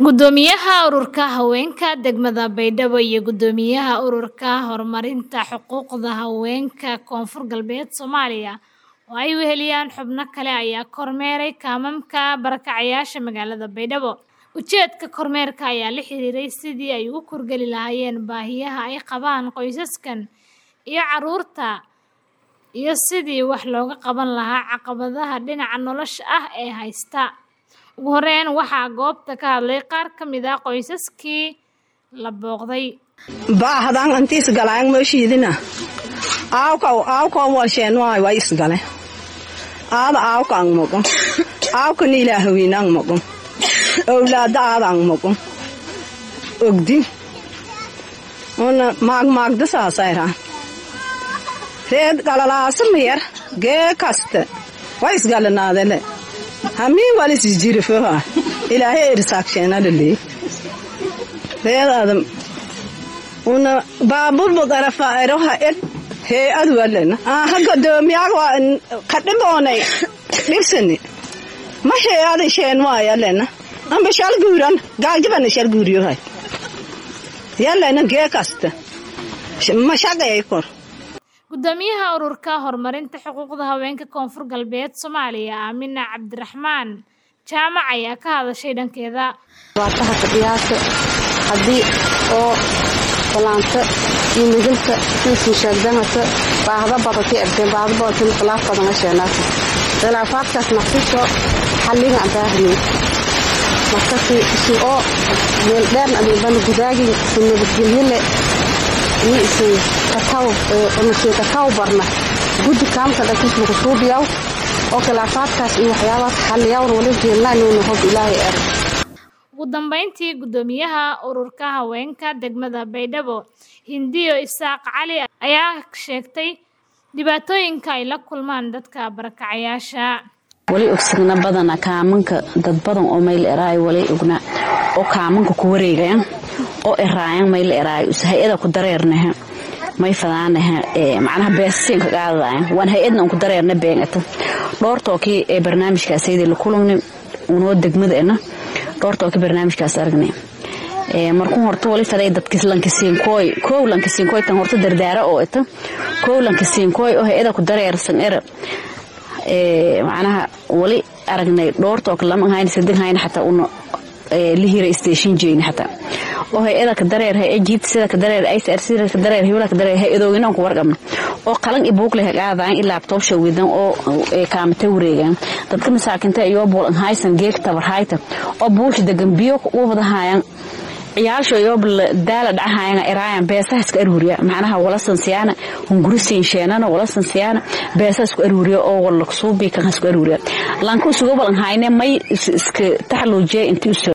Guddoomiyaha Ururka Haweenka Degmada Baydhabo iyo Guddoomiyaha Ururka Horumarinta Xuquuqda Haweenka Koonfur Galbeed Soomaaliya oo ay weheliyaan xubno kale ayaa kormeeray kaamamka barakacayaasha magaalada Baydhabo. Ujeedka kormeerka ayaa la xiriiray sidii ay ugu kurgeli lahaayeen baahiyaha ay qabaan qoysaskan iyo carruurta iyo sidii wax looga qaban lahaa caqabadaha dhinaca nolosha ah ee haysta. Ugu horeyn, waxaa goobta ka hadlay qaar ka mid ah qoysaskii la booqday. baahdan anti isgalaan mooshiidina aawkaw aawkaw walsheen waay way isgale aada aawka ang moqon aawka ni ilaahawiin ang moqon owlaada aada ang moqon ogdi una maag maagda saasayraa reed galalaasa mayar gee kaste way isgalanaadele hamiin walis jirifooha ilaahay erisaagshenalaley reed adam una baaburbu darafa eroha ed hee adwalena aha godoomiyaag waa kadhiboonay dhibsani ma hee ada sheen waayalena amba shal guuran gaaljibana shal guuriyohay yalena gee kasta ma shaqeey kor Guddoomiyaha Ururka Horumarinta Xuquuqda Haweenka Koonfur Galbeed Soomaaliya Aamina Cabdiraxmaan Jaamac ayaa ka hadashay dhankeeda. dhibaataha fadhiyaasha haddii oo balaanta iyo midilka insin sheegdanata baahda badatay ardeen baahda badatay khilaaf badan ka sheenaasa khilaafaadkaas naqsisho xalliga aan baahnayn markasi isin oo meel dheern adeebana gudaagin isin nabadgelyo le iyo isin kataw isin kataw barna guddi kaamka dhankisma kusuubiyaw oo khilaafaadkaas iyo waxyaabahaas xalliyawna wali jeelnaa inuuna hob ilaahay er Ugu dambeyntii, Guddoomiyaha Ururka Haweenka Degmada Baydhabo, Hindiyo Isaaq Cali ayaa sheegtay dhibaatooyinka ay la kulmaan dadka barakacayaasha. wali ogsigna badana kaamanka dad badan oo mayl eraay wali ogna oo kaamanka ku wareegayan oo eraayan mayl eraay hay-ada ku dareernaha may fadaanaha macnaha beesasiinka qaadadayan waan hay-adna ku dareerna beengata dhoortookii ee barnaamijkaasaydi la kulugni unoo degmadaena dhoortookii barnaamijkaas aragnay markuu horta wali faday dadkis lankasiinkooy kow lankasiinkooy tan horta dardaara oo ita kow lankasiinkooy oo hay-ada ku dareersan era macnaha wali aragnay dhoortook lama hayn sadin hayn xataa una lihira station jeyni xataa oo hay-ada ka dareer hay jiibta sida ka dareer icr sida ka dareer hiwla ka dareer hay-adoogina aan ku warqabna oo qalan i buuq leh qaadaan ilaa laptop shawidan oo kaamata wareegan dadka masaakinta iyo bool haysan geek tabar hayta oo buush degan biyo u wada haayaan ciyaasho iyo daala dhacahayan eraayan beesaha iska aruuriya macnaha wala sansiyaana hunguri siinsheenana wala sansiyaana beesaha isku aruuriya oo wala suubi kan isku aruuriya lanku isugu balan hayne may iska taxluujiya intii